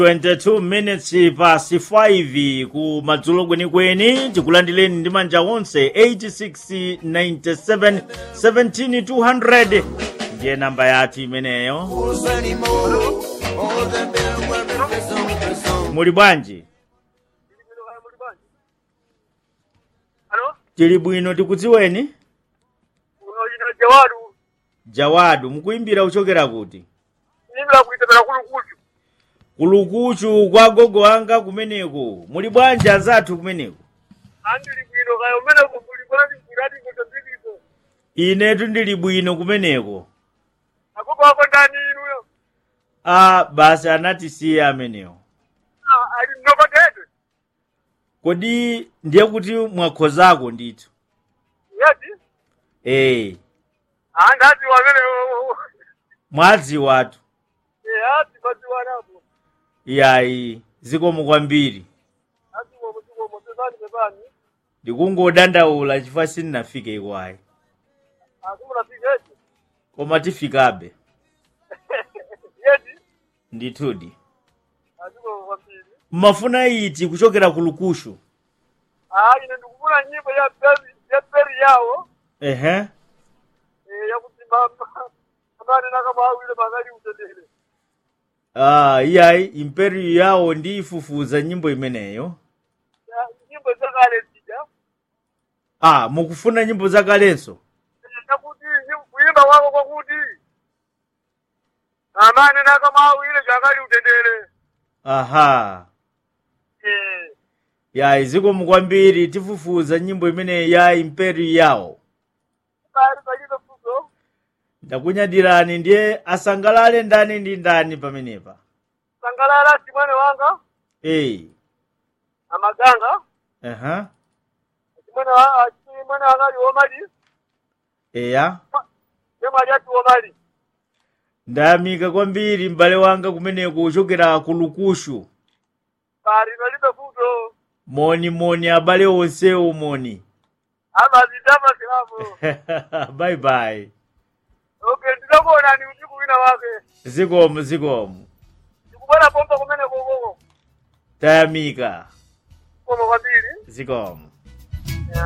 22 minutes pasi 5 ku madzulo kwenikweni tikulandireni ndi manja onse 86 97 17 200 ndiye namba yathu imeneyo muli bwanji Alo? tili bwino tikudziweni Unoyina Jawadu. jawadu mukuimbira kuchokera kuti Nimla kuitemera kulukuchu. kulukuchu kwa gogo wanga kumeneko muli bwanji azathu kumeneko Andili bwino kayo mene kumbuli kwani kuradi kutambiko. inetu ndili bwino kumeneko Akoko wako ndani inuyo. a basi anatisiya amenewo Ah, ali mnoko tete. kodi ndiye kuti mwakhozako ndithu Yati? ee Ah, ndati wamene mwadziwatu Eh, ati basi wanapo. yayi zikomo kwambiri Ati wo mutiko mutezani bebani. ndikungodandaula chifukwa sindinafike ikwayi Akumuna pigeti. koma tifikabe Yeti? ndithudi Aziko wapili. mmafuna iti kuchokera ku lukushu Ah, ine ndikufuna nyimbo ya peri ya peri yawo. ehe Eh, ya kusimama. Amane nakama awile magali utendele. ah iyayi imperiyo yawo ndiyifufuza nyimbo imeneyo Ya, Nyimbo zakale zija. ah mukufuna nyimbo zakalenso nakuti kuimba kwako kwakuti amane nakamawire chakali utendere aha Eh, yayi zikomo kwambiri tifufuza nyimbo imeneyi ya imperiyo yawo kali palibe fuso ndakunyadirani ndiye asangalale ndani ndi ndani pamenepa sangalala chimwene wanga ee amaganga aha chimwene wa- ah, chimwene wanga ali omali eya chemwali ati omali ndayamika kwambiri m'bale wanga kumeneko kuchokera ku lukushu kali palibe fuso moni moni abale onsewo moni amazindama silapo bye bye okay ndinakuonani usiku wina wake zikomo zikomo ndikubona pompa kumene kokoko tayamika koma kwambiri zikomo